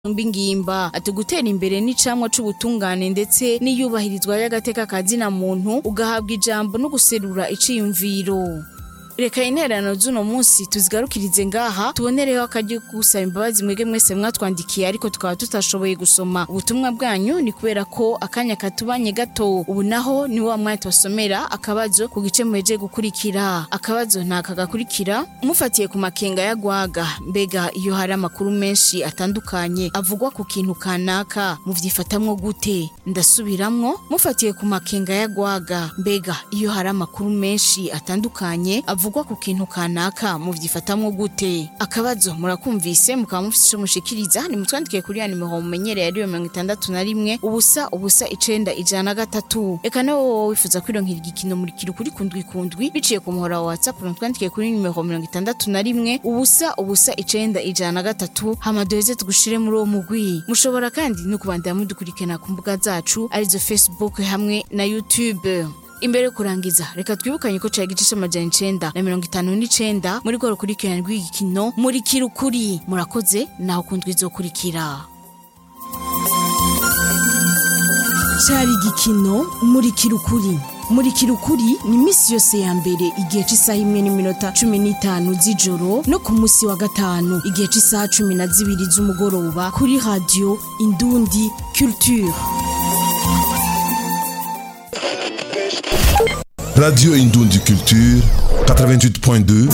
ingimba ati gutera imbere n'icamwa c'ubutungane ndetse n'iyubahirizwa y'agateka ka zina muntu ugahabwa ijambo no guserura iciyumviro reka intererano z'uno munsi tuzigarukirize ngaha tubonereho akaryo ko gusaba imbabazi mwege mwese mwatwandikiye ariko tukaba tutashoboye gusoma ubutumwa bwanyu ni kubera ko akanya katubanye gato ubu naho ni wa mwanya tubasomera akabazo ku gice muheje gukurikira akabazo ntaka gakurikira mufatiye ku makenga ya gwaga mbega iyo hari amakuru menshi atandukanye avugwa ku kintu kanaka muvyifatamwo gute ndasubiramwo mufatiye ku makenga ya gwaga mbega iyo hari amakuru menshi atandukanye avugwa ku kintu kanaka muvyifatamwo gute akabazo murakumvise mukaba mufise ico mushikiriza nimutwandikiye kuri ya nimero mumenyereye ariyo mirongo itandatu na rimwe ubusa ubusa icenda ijana na gatatu eka nawe wowe wifuza kwironkera igikino murikira ukuri kundwi kundwi biciye ku muhora wa whatsapp mutwandikiye kuri nimero mirongo itandatu na rimwe ubusa ubusa icenda ijana na gatatu hama duheze tugushire muri uwo mugwi mushobora kandi no kubandanya mudukurikirana ku mbuga zacu arizo facebook hamwe na youtube imbere yo kurangiza reka twibukanye ko cari igice c'amajana icenda na mirongo itanu n'icenda muri rwo rukurikirana rw'igikino murikira ukuri murakoze naho kundwi izokurikira cari igikino murikira ukuri murikira ukuri ni iminsi yose ya mbere igihe cy'isaha imwe n'iminota cumi n'itanu z'ijoro no ku munsi wa gatanu igihe cy'isaha cumi na zibiri z'umugoroba kuri radiyo indundi culture Radio Indoundi Culture 88.2